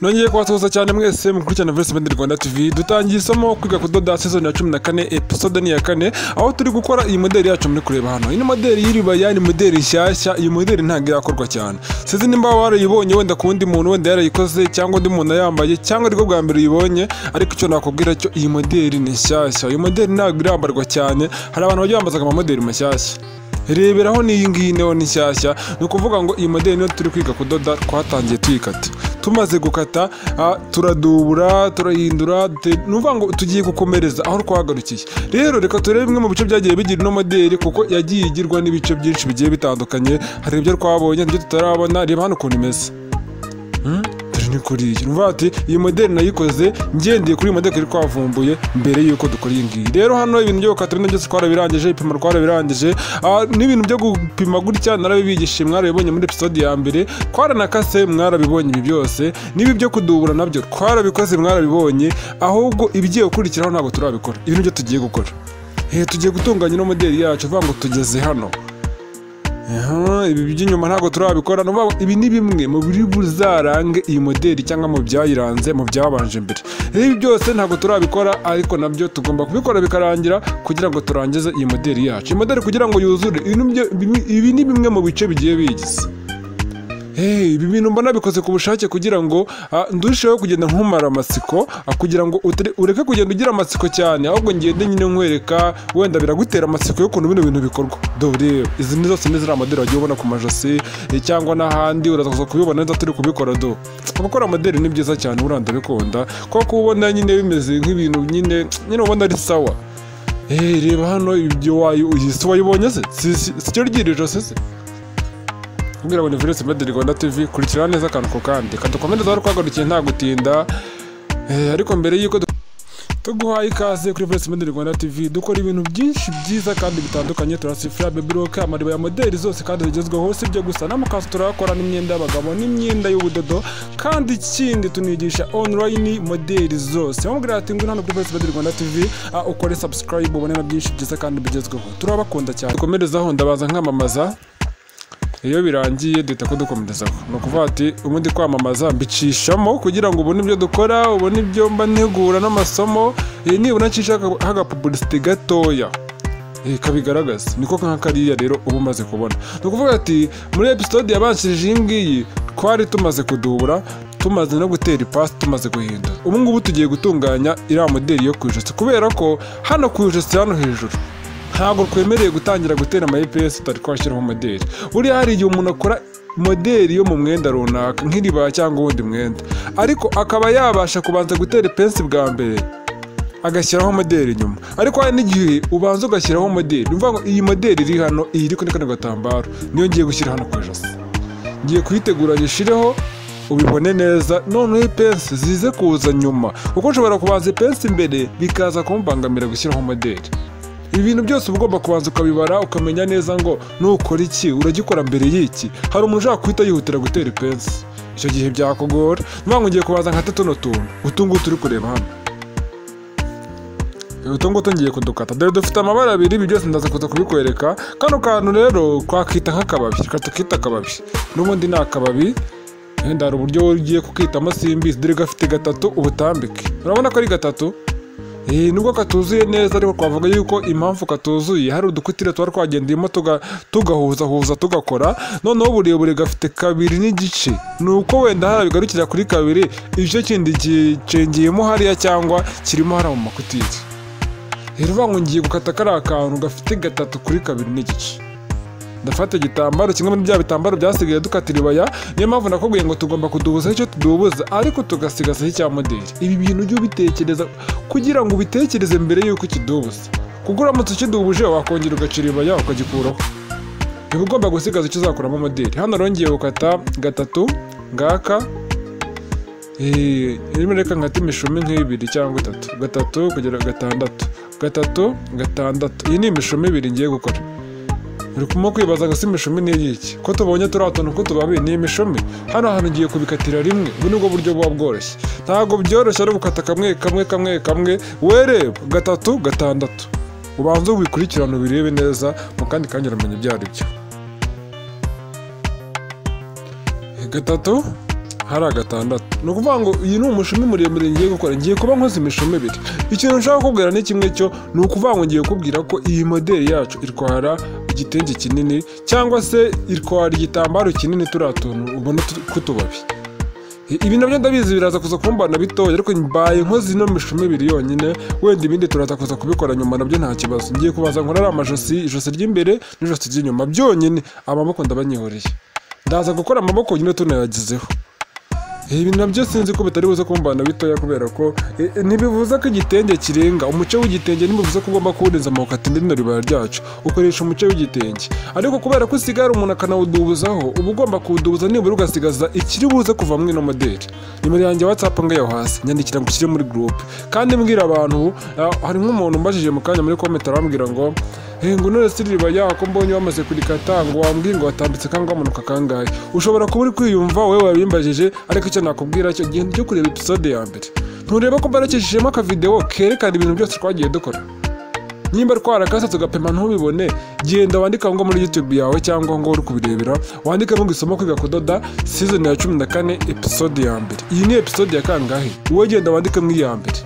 nongeye kubasuhuza cyane mwese mu kurikirana Voice Band Rwanda TV dutangiye isomo kwiga kudoda season ya cumi na kane episode ni iya kane aho turi gukora iyi modeli yacu muri kureba hano iyi ni modeli y'iribaya ni modeli nshyashya iyi modeli ntabwo irakorwa cyane sinzi nimba warayibonye wenda ku wundi muntu wenda yarayikoze cyangwa undi muntu yambaye cyangwa ariko bwa mbere uyibonye ariko icyo nakubwira cyo iyi modeli ni nshyashya iyi modeli ntabwo irambarwa cyane hari abantu bajya bambazaga amamodeli mashyashya reberaho n'iyi ngiyi nayo ni nshyashya ni ukuvuga ngo iyi modeli niyo turi kwiga kudoda twatangiye tuyikata tumaze gukata ah, turadubura turahindura dute- ni ukuvuga ngo tugiye gukomereza aho twahagarukiye rero reka turebe bimwe mu bice byagiye bigira ino modeli kuko yagiye igirwa n'ibice byinshi bigiye bitandukanye hari ibyo twabonye ibyo tutarabona reba hano ukuntu imeze dore ni kuri iyi urumva ati iyi modeli nayikoze ngendeye kuri iyi modeli twari twavumbuye mbere y'uko dukora iyi ngiyi rero hano ibintu byo gukata bino byose twarabirangije ibipimo twarabirangije Ah, n'ibintu byo gupima gutya narabibigishije mwarabibonye muri episode ya mbere twaranakase mwarabibonye ibi byose n'ibi byo kudubura nabyo twarabikoze mwarabibonye ahubwo ibigiye gukurikiraho ntabwo turabikora ibintu byo tugiye gukora Eh, tugiye gutunganya ino modeli yacu uvuga ngo tugeze hano Aha, ibi by'inyuma ntabwo turabikora ni ukuvuga ngo ibi ni bimwe mu biri buzarange iyi modeli cyangwa mu byayiranze mu byabanje mbere ibi byose ntabwo turabikora ariko nabyo tugomba kubikora bikarangira kugira ngo turangize iyi modeli yacu iyi modeli kugira ngo yuzure ibi ni byo- ibi- ibi ni bimwe mu bice bigiye biyigize Hey, ibi bintu mbona bikoze ku bushake kugira ngo ah, ndusheho kugenda nkumara amatsiko ah, kugira ngo utari- ureke kugenda ugira amatsiko cyane ahubwo ngende nyine nkwereka wenda biragutera amatsiko y'ukuntu bino bintu bikorwa dore izi ni zose ni ziriya modeli wagiye ubona ku majosi eh, cyangwa n'ahandi uraza kuza kubibona neza turi kubikora do gukora modeli ni byiza cyane buranda bikunda kuko ubona nyine bimeze nk'ibintu nyine nyine ubona ari sawa Eh, reba hano ibyo wayo iyi si wayibonye se si si- si cyo ryirijo se se kugira ngo ni virusi mbedi rwanda tv kurikirana neza akantu ko kandi kadukomereza aho twagarukiye nta gutinda Eh, ariko mbere y'uko du- tuguhaye ikaze kuri virusi mbedi rwanda tv dukora ibintu byinshi byiza kandi bitandukanye turasifura bebiroke amariba ya modeli zose kandi zigezweho si ibyo gusa n'amakanzu turayakora n'imyenda y'abagabo n'imyenda y'ubudodo kandi ikindi tunigisha online modeli zose wamubwira ati ngwino hano kuri virusi mbedi rwanda tv ah, ukore subscribe ubone na byinshi byiza kandi bigezweho turabakunda cyane dukomerezaho ndabaza nkamamaza iyo birangiye duhita kudukomerezaho ni ukuvuga ati ubundi kwamamaza mbicishamo kugira ngo ubone ibyo dukora ubone ibyo mba ntegura n'amasomo eh, nibura ncishaho agapubulisite gatoya eh, kabigaragaza niko nka kariya rero uba umaze kubona ni ukuvuga ati muri episode yabanshirije iyi ngiyi twari tumaze kudubura tumaze no gutera ipasi tumaze guhindura ubu ngubu tugiye gutunganya iriya modeli yo ku ijosi kubera ko hano ku ijosi hano hejuru ntabwo twemerewe gutangira gutera ama EPS tutari twashyiraho modeli buriya hari igihe umuntu akora modeli yo mu mwenda runaka nk'iribaya cyangwa uwundi mwenda ariko akaba yabasha kubanza gutera ipensi bwa mbere agashyiraho modeli inyuma ariko hari n'igihe ubanza ugashyiraho modeli ni ukuvuga ngo iyi modeli iri hano iyi iri kuri kano gatambaro niyo ngiye gushyira hano ku ijosi ngiye kuyitegura nyishyireho ubibone neza noneho ipensi zize kuza nyuma kuko ushobora kubanza ipensi imbere bikaza kumubangamira gushyiraho modeli ibintu byose uba ugomba kubanza ukabibara ukamenya neza ngo nukora iki uragikora mbere y'iki hari umuntu ushaka guhita yihutira gutera ipensi icyo gihe byakugora niba ngo ngiye kubanza nkate tuno tuntu utu ngutu uri kureba hano utu ngutu ngiye kudukata dore dufite amabara abiri ibi byose ndaza kuza kubikwereka kano kantu rero twakita nk'akababi reka tukita akababi n'ubundi ni akababi wenda hari uburyo ugiye kukitamo simbizi dore gafite gatatu ubutambike urabona ko ari gatatu Eh, nubwo katuzuye neza ariko twavuga yuko impamvu katuzuye hari udukutire tuba twagendeyemo tuga- tugahuzahuza tugakora noneho uburebure gafite kabiri n'igice ni uko wenda hariya bigarukira kuri kabiri igice kindi gicengeyemo hariya cyangwa kirimo hariya mu makutiri rero uvuga ngo ngiye gukata kariya kantu gafite gatatu kuri kabiri n'igice ndafata igitambaro kimwe muri bya bitambaro byasigaye dukata iribaya niyo mpamvu nakubwiye ngo tugomba kudubuza icyo tudubuza ariko tugasigasaho icya modeli ibi bintu ujye ubitekereza kugira ngo ubitekereze mbere y'uko ukidubuza kuko uramutse ukidubuje wakongera ugacira iribaya ukagikuraho uba ugomba gusigaza icyo uzakuramo modeli hano rongeye gukata gatatu ngaka irimo reka nkata imishumi nk'ibiri cyangwa itatu gatatu kugera gatandatu gatatu gatandatu iyi ni imishumi ibiri ngiye gukora uri kumwe kwibaza ngo si imishumi ni iy'iki ko tubonye turiya tuntu ko tubabi ni imishumi hano hantu ugiye kubikatira rimwe ubu nibwo buryo buba bworoshye ntabwo byoroshye ari gukata kamwe kamwe kamwe kamwe wereba gatatu gatandatu ubanze ubikurikirane ubirebe neza mu kandi kanya uramenya ibyo ari byo gatatu hari agatandatu ni ukuvuga ngo iyi ni umushumi muremure ngiye gukora ngiye kuba nkoze imishumi ibiri ikintu nshaka kukubwira ni kimwe cyo ni ukuvuga ngo ngiye kukubwira ko iyi moderi yacu itwara igitenge kinini cyangwa se itwara igitambaro kinini turiya tuntu ubona tw'utubabi ibi nabyo ndabizi biraza kuza kumbana bitoya ariko mbaye nkoze ino mishumi ibiri yonyine wenda ibindi turaza kuza kubikora nyuma nabyo nta kibazo ngiye kubaza ngo ari amajosi ijosi ry'imbere n'ijosi ry'inyuma byonyine amaboko ndabanyihoreye ndaza gukora amaboko nyine tunayagizeho ibintu nabyo sinzi ko bitari buze kumbana bitoya kubera ko ntibivuze ko igitenge kirenga umuce w'igitenge ntibivuze ko ugomba kuwurenza amaboko ati ndino ribara ryacu ukoresha umuce w'igitenge ariko kubera ko usigara umuntu akanawudubuzaho uba ugomba kuwudubuza nibura ugasigaza ikiri buze kuva muri ino moderi nimero yanjye watsapu ngayo hasi nyandikira ngo ushyire muri gurupe kandi mbwira abantu ah, hari nk'umuntu mbajije mu kanya muri komentari arambwira ngo ngo none si ribaya ko mbonye wamaze kurikata ngo wambwiye ngo watambitse kangwa amanuka kangahe ushobora kuba uri kwiyumva wowe wabimbajije ariko icyo nakubwira cyo genda ujye kureba episode ya mbere ntureba ko mbarakishijemo akavidewo kerekana ibintu byose twagiye dukora nimba twarakase tugapima ntubibone genda wandika ngo muri youtube yawe cyangwa ngo uri kubirebera wandikemo ngo isomo kwiga kudoda season ya cumi na kane episode ya mbere iyi ni episode ya kangahe wowe genda wandikemo iya mbere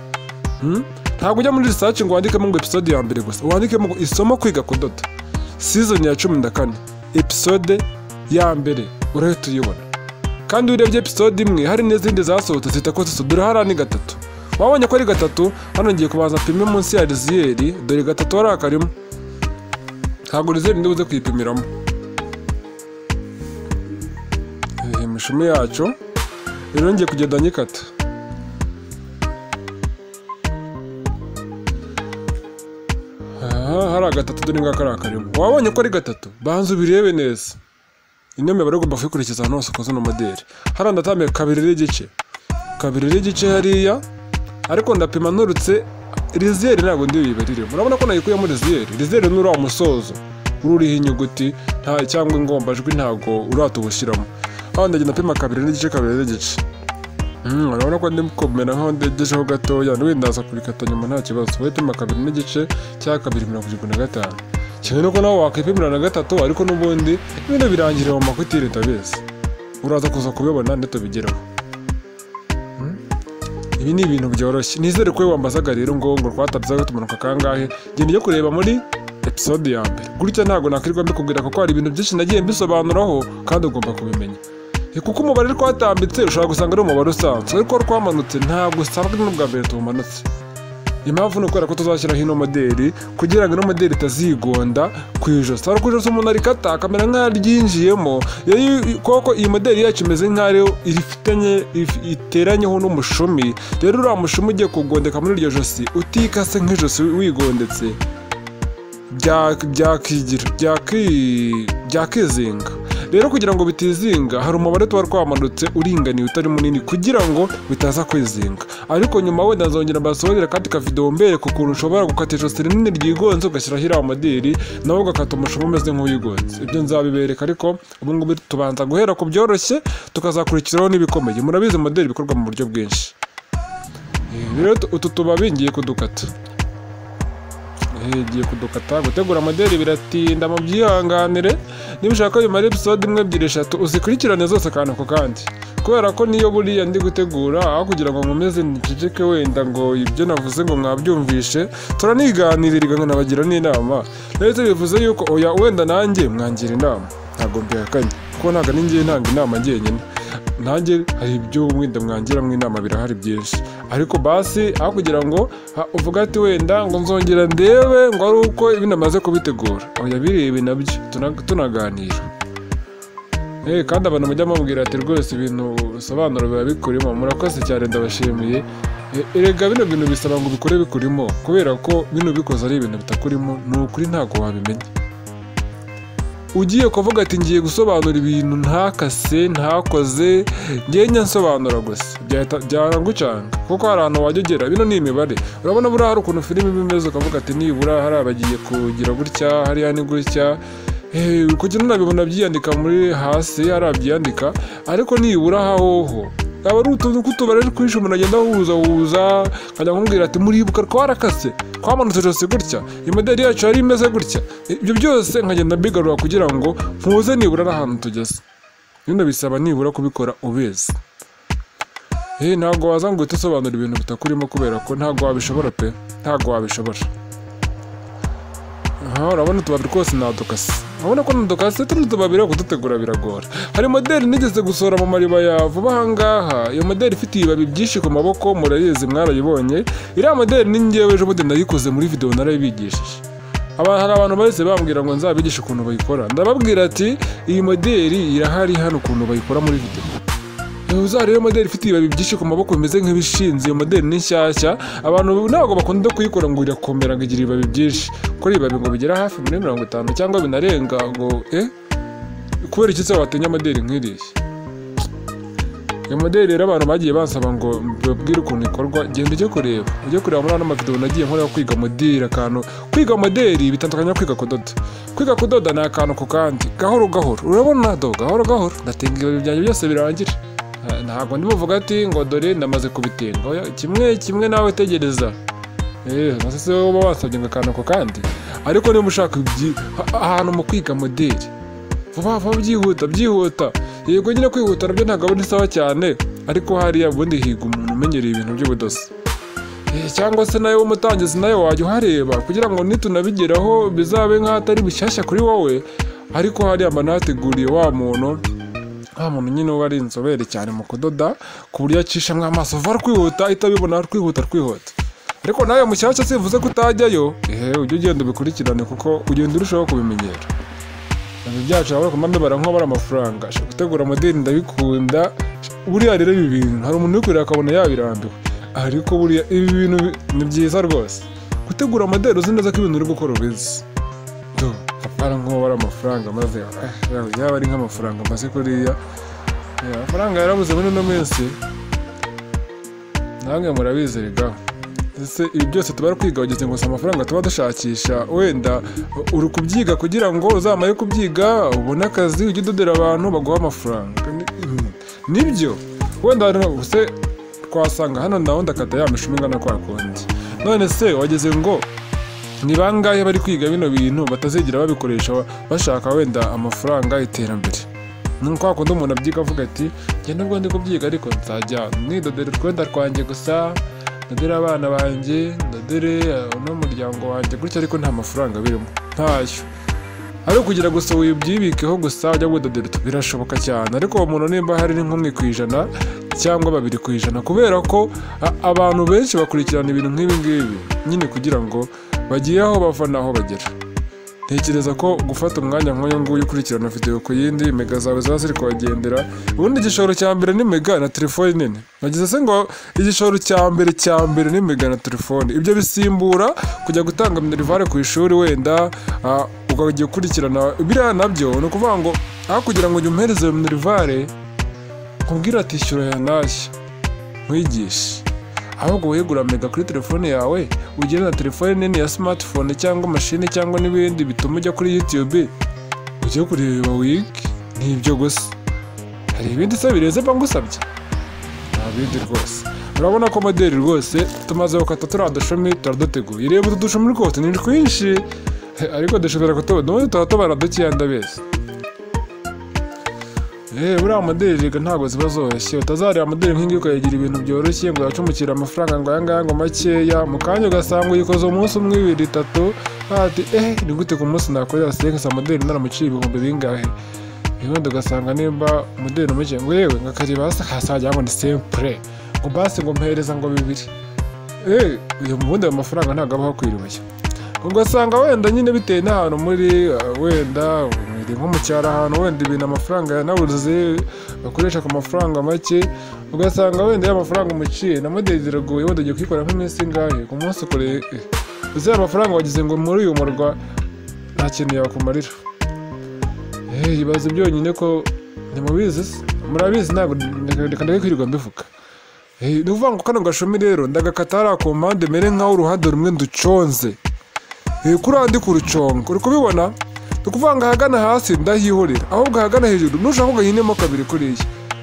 Hmm? ntabwo ujya muri research ngo wandikemo ngo episode ya mbere gusa wandikemo ngo isomo kwiga kudoda season ya cumi na kane episode ya mbere urahita uyibona kandi urebye episode imwe hari n'izindi zasohotse zitakoze iso dore hariya ni gatatu wabonye ko ari gatatu hano ngiye kubanza pime munsi ya riziyeri dore gatatu hariya karimo ntabwo riziyeri ndibuze kuyipimiramo Eh, imishumi yacu rero ngiye kugenda nyikata aha hari agatatu dore ngaka ari akarimo wabonye ko ari gatatu banza ubirebe neza ino mibare ugomba kuyikurikiza ahantu hose ukoze uno moderi hariya ndatambiye kabiri n'igice kabiri n'igice hariya ariko ndapima nturutse riziyeri ntabwo ndi buyibariremo urabona ko nayikuyemo riziyeri riziyeri ni uriya musozo ururiho inyuguti nta cyangwa ingombajwi ntabwo uratubushyiramo hano ndagenda pima kabiri n'igice kabiri n'igice Mm, urabona ko ndi kumera nkaho ndegejeho gatoya n'ubundi ndaza kurikata nyuma nta kibazo wowe pima kabiri n'igice cya kabiri mirongo irindwi na gatanu kimwe nuko nawe wakwipimira na gatatu ariko n'ubundi ibintu birangirira mu makutire ndabizi uraza kuza kubibona ndetse tubigeraho Mm? ibi ni ibintu byoroshye nizere ko wowe wambazaga rero ngo ngo rwatabye gatumanuka kangahe genda ujye kureba muri episode ya mbere gutya ntabwo nakirirwa mbikubwira kuko hari ibintu byinshi nagiye mbisobanuraho kandi ugomba kubimenya Eh, kuko umubare twatambitse ushobora gusanga ari umubare usanzwe ariko ko twamanutse ntabwo usanga ari n'ubwa mbere tuwumanutse impamvu ni ukubera ko tuzashyiraho ino moderi kugira ngo ino moderi itazigonda ku ijosi hari ku ijosi umuntu arikata akamera nk'aho aryinjiyemo rero iyo- koko iyi moderi yacu imeze nk'aho ifitanye if- iteranyeho n'umushumi rero uriya mushumi ugiye kugondeka muri iryo josi utikase nk'ijosi wigondetse bya- byakigira byaki- byakizinga rero kugira ngo bitizinga hari umubare tuba twamanutse uringaniye utari munini kugira ngo bitaza kwizinga ariko nyuma wenda nzongera mbasobanurira kandi kavidewo mbereka ukuntu ushobora gukata ijosi rinini ryigonze ugashyiraho iriya moderi nawe ugakata umushumi umeze nk'uwigonze ibyo nzabibereka ariko ubu ngubu tubanza guhera ku byoroshye tukazakurikiraho n'ibikomeye murabizi moderi bikorwa mu buryo bwinshi Eh, rero tu- utu tubabi ngiye kudukata ngiye kudukata gutegura moderi biratinda mu byihanganire niba ushaka ko bimara episode imwe ebyiri eshatu uzikurikirane zose akantu ku kandi kubera ko niyo buriya ndi gutegura aho kugira ngo nkomeze niceceke wenda ngo ibyo navuze ngo mwabyumvishe turaniganirira nkanabagira n'inama ndetse bivuze yuko oya wenda nanjye mwangira inama ntabwo mbihakanye kuko ntabwo ari ngewe ntanga inama ngenyine nanjye hari ibyo wenda mwangiramo inama birahari byinshi ariko basi aho kugira ngo ha, uvuge ati wenda ngo nzongera ndebe ngo ari uko ibi namaze kubitegura oya birebe nabyo tuna- tunaganira Eh, kandi abantu mujya mubwira ati rwose ibintu bisobanuro biba bikurimo murakoze cyane ndabashimiye Eh, erega bino bintu bisaba ngo ubikore bikurimo kubera ko bino bikoze ari ibintu bitakurimo ni ukuri ntabwo wabimenya ugiye kuvuga ati ngiye gusobanura ibintu ntakase ntakoze ngenya nsobanura gusa byahita- byarangucanga kuko hari ahantu wajya ugera bino ni imibare urabona buriya hari ukuntu filime iba imeze ukavuga ati nibura hari abagiye kugira gutya hariya ni gutya Eh, kugira unabibona byiyandika muri hasi hari abyiyandika ariko nibura hahoho aba ari utuntu tw'utubare twinshi umuntu agenda ahuza huza nkajya kumubwira ati muribuka twarakase twamanutse ijosi gutya imoderi yacu yari imeze gutya ibyo byose nkagenda mbigarura kugira ngo mpuze nibura n'ahantu tugeze bino bisaba nibura kubikora ubizi Eh, ntabwo waza ngo uhite usobanura ibintu bitakurimo kubera ko ntabwo wabishobora pe ntabwo wabishobora aha urabona utubari twose ni adokasi urabona ko ni adokasi tuno tubabi rero kudutegura biragora hari modeli nigeze gusohora mu mariba ya vuba ahangaha iyo modeli ifite ibibabi byinshi ku maboko murayizi mwarayibonye iriya modeli ni ngewe ejo bundi nayikoze muri videwo narayibigishije aba hari abantu bahise bambwira ngo nzabigishe ukuntu bayikora ndababwira ati iyi modeli irahari hano ukuntu bayikora muri videwo uzareba iyo modeli ifite ibibabi byinshi ku maboko bimeze nk'ibishinze iyo modeli ni nshyashya abantu ntabwo bakunda kuyikora ngo irakomera ngo igira ibibabi byinshi kuri ibibabi ngo bigera hafi muri mirongo itanu cyangwa binarenga ngo eh kubera iki se watinya modeli nk'iriya iyo modeli rero abantu bagiye bansaba ngo babwire ukuntu ikorwa genda ujye kureba ujye kureba muri ano mavidewo nagiye nkora yo kwiga modeli akantu kwiga modeli bitandukanye no kwiga kudoda kwiga kudoda ni akantu ku kandi gahoro gahoro urabona do gahoro gahoro ndatenga ibibabi byanjye byose birangira Eh, ntabwo ndi buvuga ati ngo dore ndamaze kubitenga Oya, kimwe kimwe nawe tegereza eh se wowe uba wasabye ngo akantu ako kandi ariko niba ushaka ibyi- ha- ahantu mu kwiga modeli vuba vuba byihuta byihuta yego nyine kwihuta nabyo ntabwo ari sawa cyane ariko hariya ubundi higa umuntu umenyereye ibintu by'ubudozi Eh, cyangwa se nawe w'umutangizi nawe wajya uhareba kugira ngo nitunabigeraho bizabe nk'ahatari bishyashya kuri wowe ariko hariya mba nahateguriye wa muntu nta muntu nyine uba ari inzobere cyane mu kudoda ku buryo acishamo amaso vuba rwihuta ahita abibona rwihuta rwihuta ariko nawe mushyashya sivuze ko utajyayo ehe ujye ugenda ubikurikirane kuko ugenda urushaho kubimenyera ibintu byacu abari kumambe barankobora amafaranga Sha, gutegura modeli ndabikunda buriya rero ibi bintu hari umuntu ubikorera akabona yabirambiwe ariko buriya ibi bintu bi- ni byiza rwose gutegura modeli uzi neza ko ibintu uri gukora ubizi do kapara nk'uwabara amafaranga maze eh, yawe yaba ari nk'amafaranga maze kuriya Eh, amafaranga yarabuze muri ino minsi namwe murabizerega ese ibi byose tuba kwiga wagize ngo si amafaranga tuba dushakisha wenda uh, uri kubyiga kugira ngo uzamare kubyiga ubone akazi ujye udodera abantu baguha amafaranga Ni- mm, nibyo wenda rero se twasanga hano naho ndakata ya mishumi ingana kwa kundi none se wagize ngo ni bangahe bari kwiga bino bintu batazigera babikoresha bashaka wenda amafaranga iterambere ni kwa kundi umuntu abyiga avuga ati njye nubwo ndi kubyiga ariko nzajya nidodera utwenda twanjye gusa ndodere abana banjye ndodere eh, n'umuryango wanjye gutyo ariko nta mafaranga birimo ntayo ari ukugira gusa wibyibikeho gusa ujya gudodera utu- birashoboka cyane ariko uwo muntu nimba hari ni nk'umwe ku ijana cyangwa babiri ku ijana kubera ko a- abantu benshi bakurikirana ibintu nk'ibi ngibi nyine kugira ngo bagiye aho bava n'aho bagera ntekereza ko gufata umwanya nk'uyu nguyu ukurikirana videwo ku yindi mega zawe ziba ziri kuhagendera ubundi igishoro cya mbere ni mega na telefone nini nagize se ngo igishoro cya mbere cya mbere ni mega na telefone ibyo bisimbura kujya gutanga minerivare ku ishuri wenda ah, ukajya ukurikirana biriya nabyo ni ukuvuga ngo aho kugira ngo ujye umpereze iyo minerivare nkubwira ati ishyura ya ntashya nkwigishe ahubwo wegura mega kuri telefone yawe ugire na telefone nini ya smartphone cyangwa mashini cyangwa n'ibindi bituma ujya kuri youtube ujye kureba wiki n'ibyo gusa hari ibindi se birenze mbangusabye nta bindi rwose urabona ko modeli rwose tumaze gukata turiya dushumi turaduteguye reba utu dushumi rwose ni twinshi Eh, ariko dushobora kutubona ubundi tuba tubara dukeya ndabeshya Eh, buriya modeli rega ntabwo ziba zoroshye utazareba modeli nk'ingiyi ukayigira ibintu byoroshye ngo yacumukire amafaranga ngo ayangaya ngo makeya mu kanya ugasanga uyikoze umunsi umwe ibiri itatu ati eh ni gute ku munsi nakorera senkisa modeli naramuciye ibihumbi bingahe ubundi ugasanga nimba modeli umukiye ngo yewe ngo akareba hasi hasagira ngo ni sempure ngo basi ngo mpereza ngo bibiri eh uyu mubundi ayo mafaranga ntabwo abaho kwiribashya ugasanga wenda nyine bitewe n'ahantu muri uh, wenda muri nko mu cyaro ahantu wenda ibintu amafaranga yanabuze bakoresha ku mafaranga make ugasanga wenda y'amafaranga umuciye na modeli ziragoye wenda ugiye kuyikora nk'iminsi ingahe ku munsi ukore uzi amafaranga wagize ngo muri uyu murwa nta kintu yakumarira Eh, ibaze byonyine ko ntimubizi se murabizi ntabwo reka ndeke kwirirwa mbivuga Eh, ni ukuvuga ngo kano gashumi rero ndagakata hariya ku mpande mere nk'aho uruhande rumwe nduconze Eh, kuri ahandi ku rucongo uri kubibona ni ukuvuga ngo ahagana hasi ndahihorera ahubwo ahagana hejuru nushaka ugahinemo kabiri kuriya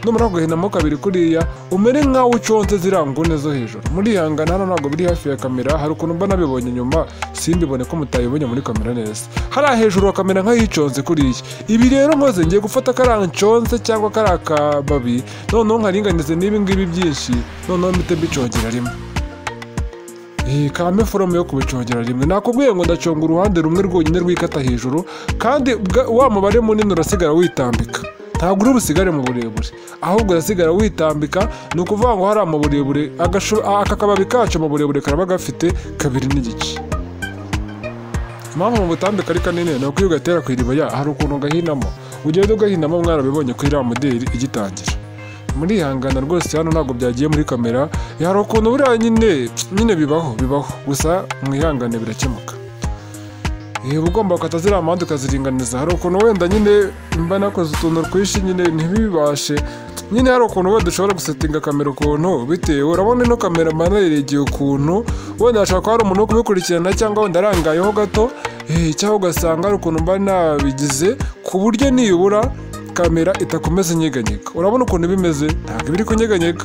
numara kugahinamo kabiri kuriya umere nk'aho uconze ziriya nguni zo hejuru murihangana hano ntabwo biri hafi ya kamera hari ukuntu mba nabibonye nyuma simbibone ko mutayibonye muri kamera neza hariya hejuru kamera nk'ayiconze kuriya ibi rero nkoze ngiye gufata kariya nconze cyangwa kariya kababi noneho nkaringanize n'ibi ngibi byinshi noneho mpite mbicongera rimwe iyi kame forume yo kubicongera rimwe nakubwiye ngo ndaconga uruhande rumwe rwonyine rwikata hejuru kandi bwa- wa mubare munini urasigara witambika ntabwo uri busigare mu burebure ahubwo urasigara witambika ni ukuvuga ngo hariya mu burebure agashu- aka kababi kacu mu burebure karaba gafite kabiri n'igice impamvu mu butambika ari kanini ni uko iyo ugatera ku iriba ya hari ukuntu ugahinamo ugenda ugahinamo mwarabibonye kuri iriya moderi igitangira murihangana rwose hano ntabwo byagiye muri kamera hari ukuntu buriya nyine nyine bibaho bibaho gusa mwihangane birakemuka iyo uba ugomba gukata ziriya mpande ukaziringaniza hari ukuntu wenda nyine mba nakoze utuntu twishi nyine ntibibashe nyine hari ukuntu wenda ushobora gusetinga kamera ukuntu bitewe urabona ino kamera mba nayiregeye ukuntu wenda hashobora kuba hari umuntu wo kubikurikirana cyangwa wenda arangayeho gato eh, cyangwa ugasanga hari ukuntu mba nabigize ku buryo niyubura kamera itakomeza inyeganyega urabona ukuntu bimeze ntabwo iba iri kunyeganyega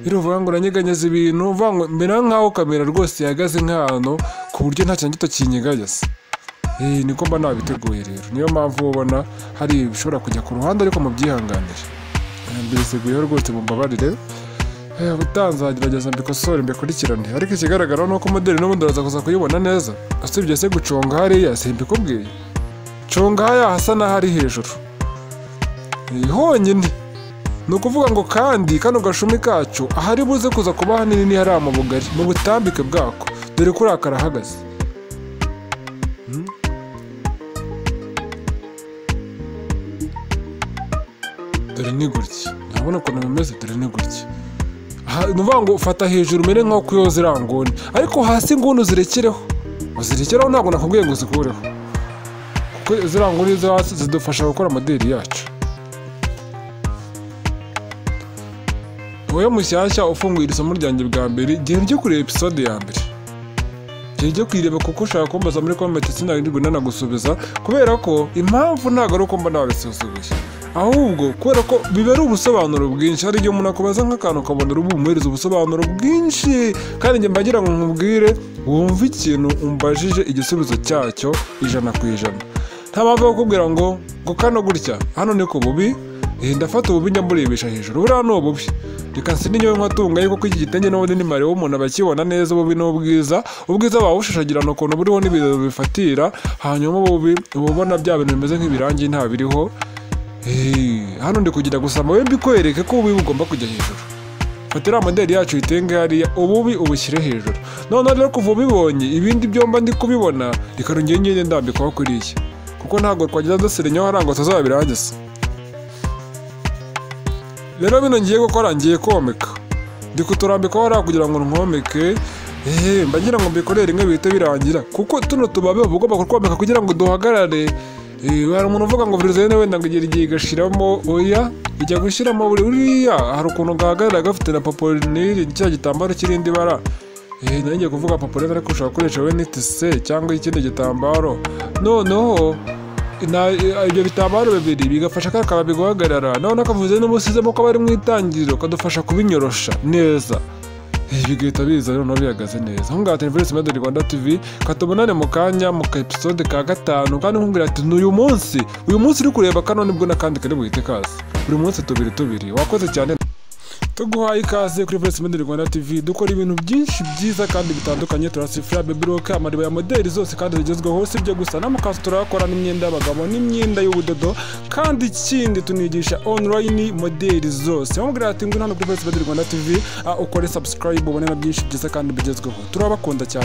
biruvuga ngo uranyeganyeza ibintu uvuga ngo mbera nk'aho kamera rwose ihagaze nk'ahantu ku buryo nta kintu gito kinyeganyeza Eh, niko mba nabiteguye rero niyo mpamvu ubona hari ibishobora kujya ku ruhande ariko mubyihanganire Eh, mbiseguyeho rwose mumbabarire Eh, utanzagerageza mbikosore mbikurikirane ariko ikigaragara ni uko modeli n'ubundi uraza kuza kuyibona neza usibye se guconga hariya simbikubwiye conga haya hasa n'ahari hejuru Eh, honyine ni ukuvuga ngo kandi kano gashumi kacu ahari buze kuza kuba hanini ni hariya mu bugari mu butambike bwako dore ko uriya karahagaze Hmm? dore ni gutya ntabona ukuntu bimeze dore ni gutya Ha- ni ukuvuga ngo ufata hejuru umere nk'aho kuyoza iriya nguni ariko hasi nguni uzirekereho uzirekereho ntabwo nakubwiye ngo uzikureho kuko ziriya nguni zo hasi zidufasha gukora moderi yacu wowe mushyashya ufunguye iri somo ryanjye bwa mbere igihe ryo kureba episode ya mbere igihe ryo kuyireba kuko ushaka kumbaza muri komenti sinarirwe nanagusubiza kubera ko impamvu ntabwo ari uko mba nabisuzuguye ahubwo kubera ko biba ari ubusobanuro bwinshi hari igihe umuntu akubaza nk'akantu ukabona uri bumuhereza ubusobanuro bwinshi kandi njye mbagira ngo nkubwire wumve ikintu umbajije igisubizo cyacyo ijana ku ijana nta mpamvu yo kukubwira ngo ngo kano gutya hano ni ku bubi Eh, ndafata ububi njya mburebesha hejuru buriya ni ububi reka nsinye we nkatungaye kuko iki gitenge n'ubundi ni mare w'umuntu abakibona neza ububi n'ubwiza ubwiza babushashagirana ukuntu buriho n'ibiraro bifatira hanyuma ububi uba ubona bya bintu bimeze nk'ibirangi nta biriho Eh, hano ndi kugira gusa amawe mbikwereke ko ububi bugomba kujya hejuru fata iriya moderi yacu uyitenge hariya ububi ubushyire hejuru noneho rero kuva ubibonye ibindi byomba ndi kubibona reka nongere ngende ndambikaho kuriya kuko ntabwo twagenda duserenyaho hariya ngo tuzabirangiza rero bino ngiye gukora ngiye komeka ndi kuturambika hariya kugira ngo nkomeke eee mbagira ngo mbikorere rimwe bihite birangira kuko tuno tubabe uba ugomba kutwomeka kugira ngo duhagarare Eh, hari umuntu uvuga ngo vizene wenda ngo igira igihe igashiramo oya ijya gushyiramo buri uriya hari ukuntu gahagarara gafite na popolineri cya gitambaro kirindi bara Eh, nari ngiye kuvuga popolineri ariko ushobora gukoresha we nitise cyangwa ikindi gitambaro noneho na ibyo bitambaro bibiri bigafasha ka kababi guhagarara noneho kavuze n'ubusizemo ko bari mu itangiriro kadufasha kubinyorosha neza Eh, bigahita biza noneho bihagaze neza aho ngaho televiziyo medori rwanda tv katubonane mu kanya mu ka episode ka gatanu kandi nkubwira ati n'uyu munsi uyu munsi uri kureba kano nibwo n'akandi kari buhite kaza buri munsi tubiri tubiri wakoze cyane tuguhaye ikaze kuri Voice Model Rwanda TV dukora ibintu byinshi byiza kandi bitandukanye turasifura baby rock amariba ya modeli zose kandi zigezweho si ibyo gusa n'amakanzu turayakora n'imyenda y'abagabo n'imyenda y'ubudodo kandi ikindi tunigisha online modeli zose wamubwira ati ngwino hano kuri Voice Model Rwanda TV ah, ukore subscribe ubone na byinshi byiza kandi bigezweho turabakunda cyane